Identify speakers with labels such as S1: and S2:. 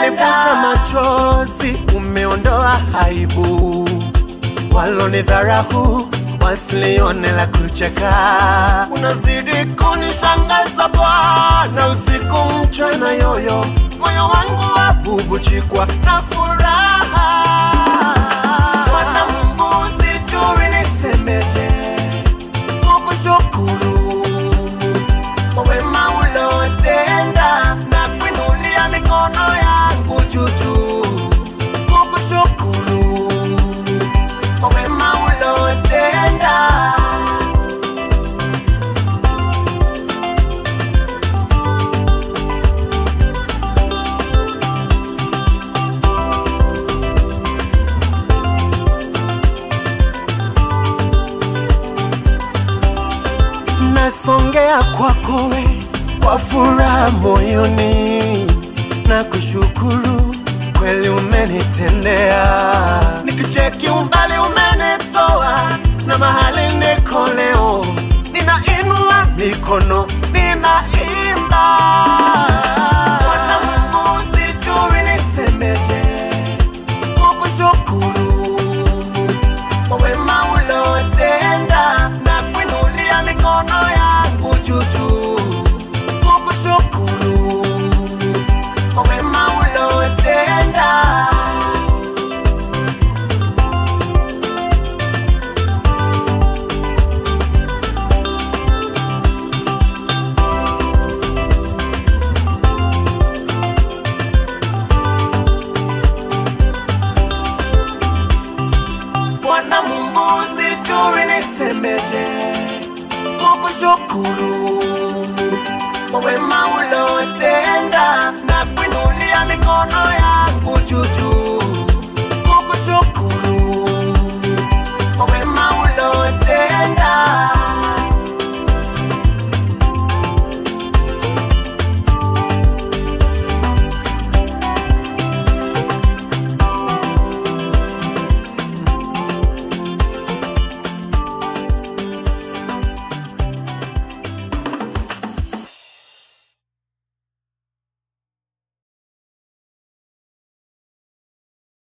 S1: umenifuta machozi, umeondoa aibu, walonidharahu wasilione la kucheka. Unazidi kunishangaza Bwana, usiku mchana, yoyo moyo wangu wabubujikwa na furaha. Bwana Mungu, sijui nisemeje kukushukuru kwa wema ulotenda na kuinulia mikono yangu juju kukushukuru kwa wema ulotenda. nasongea kwako we kwa furaha moyoni na kushukuru kweli umenitendea nikicheki umbali umenitoa na mahali niko leo ninainua mikono ninaimba Bwana Mungu sijui nisemeje kukushukuru kwa wema ulotenda na kuinulia mikono yangu juju kukushukuru kwa wema ulotenda. Bwana Mungu, sijui nisemeje kukushukuru kwa wema ulotenda na kuinulia mikono yangu juju kukushukuru kwa wema ulotenda.